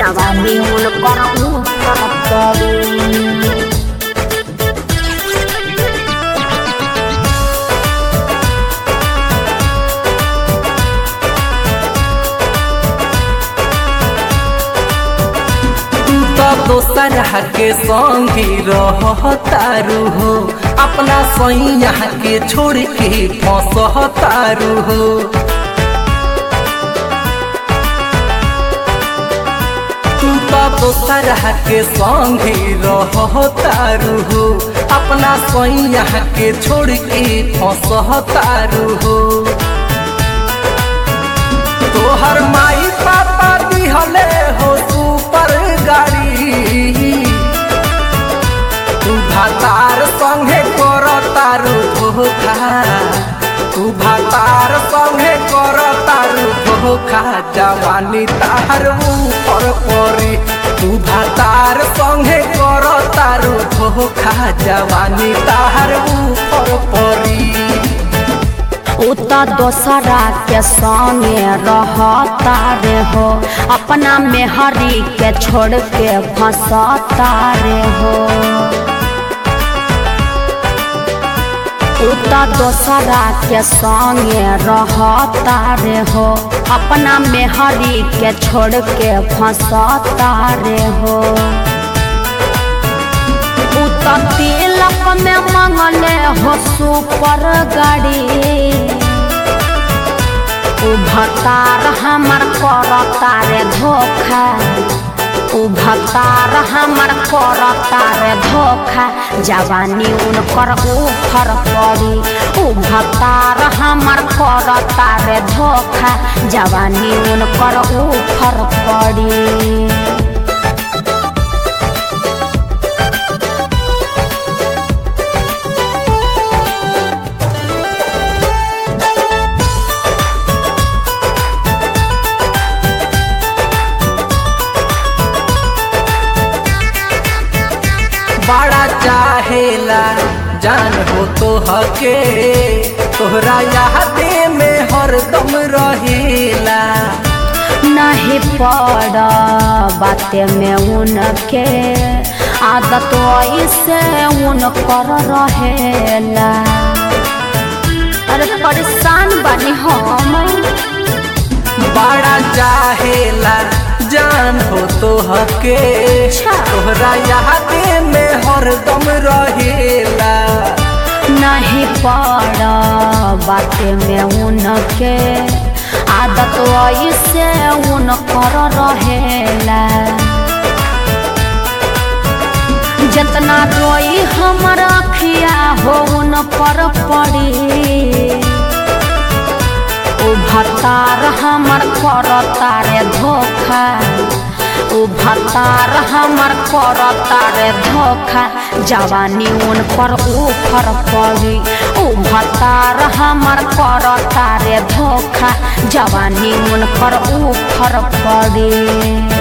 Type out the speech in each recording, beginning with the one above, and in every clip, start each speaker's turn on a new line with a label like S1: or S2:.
S1: जवानी उनकर ऊपर पड़ी
S2: तू तो दोसर के संगी रहतारू हो अपना सैया के छोड़ के फंसतारू हो तू तो दोसर के संगी रहतारू हो अपना सैया के छोड़ के फंसतारू हो तोहर माई पापा दिहले हो सुपर गाड़ी तू भातार संगे कर तारू धोखा तू भातार संगे कर तारू धोखा जवानी तार ऊपर परी तू भातार संगे कर तारू धोखा जवानी तार ऊपर परी
S1: उ त दोसरा के संगे रहता रे हो अपना मेहरी के छोड़ के फंसता रे हो उ त दोसरा के संगे रहता रे हो अपना मेहरी के छोड़ के फंसता रे हो उ त तिलक में मंगले हो सुपर गाड़ी उ भतार हमर करता रे धोखा उ भतार हमर करता रे धोखा जवानी उनकर ऊपर पड़ी उ भतार हमर करता रे धोखा जवानी उनकर ऊपर पड़ी
S2: बड़ा चाहेला जान हो तो हके तोहरा यादे में हरदम रहेला
S1: नहीं पड़ बाते में उनके आदत ऐसे उनकर रहेला अरे परेशान बनी हम
S2: बड़ा चाहेला जान हो तो हके
S1: अच्छा।
S2: तोहरा यादे में हरदम रहेला
S1: नहीं पड़ बाते में उनके आदत ऐसे उनकर रहेला जितना रोई हमर अखिया हो उन पर पड़ी उ भतार हमर करता रे धोखा उ भतार हमर करता रे धोखा जवानी उन पर ऊपर पड़ी उ भतार हमर करता रे धोखा जवानी उन पर ऊपर पड़ी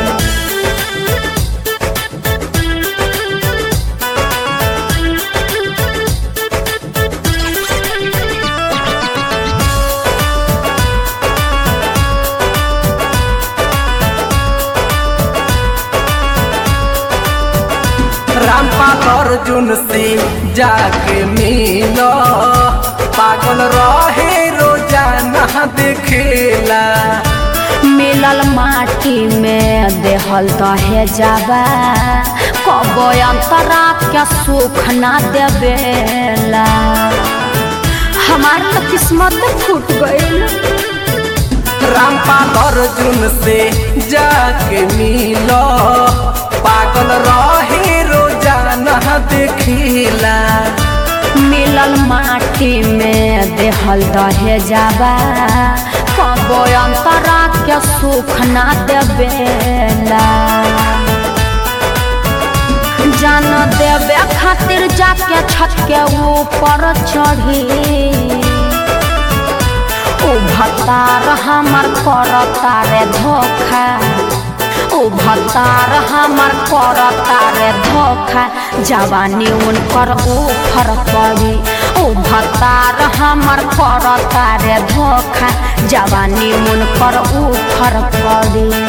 S2: रामपाल अर्जुन से जाके मिलो पागल रहे रोजाना देखेला
S1: मिलल माटी में देहल दहे जाबा कब अंतरा के सुख ना देवेला हमार तो किस्मत फूट गईल
S2: रामपाल अर्जुन से जाके मिलो पागल रहे रोजाना देखेला
S1: मिलल माटी में देहल दहे जाबा कब अंतरा के सुख ना देवेला जान देवे खातिर जाके छत के ऊपर चढ़ी उ भतार हमर करता रे धोखा उ भतार हमर करता रे धोखा जवानी उनकर ऊपर पड़ी उ भतार हमर करता रे धोखा जवानी उनकर ऊपर पड़ी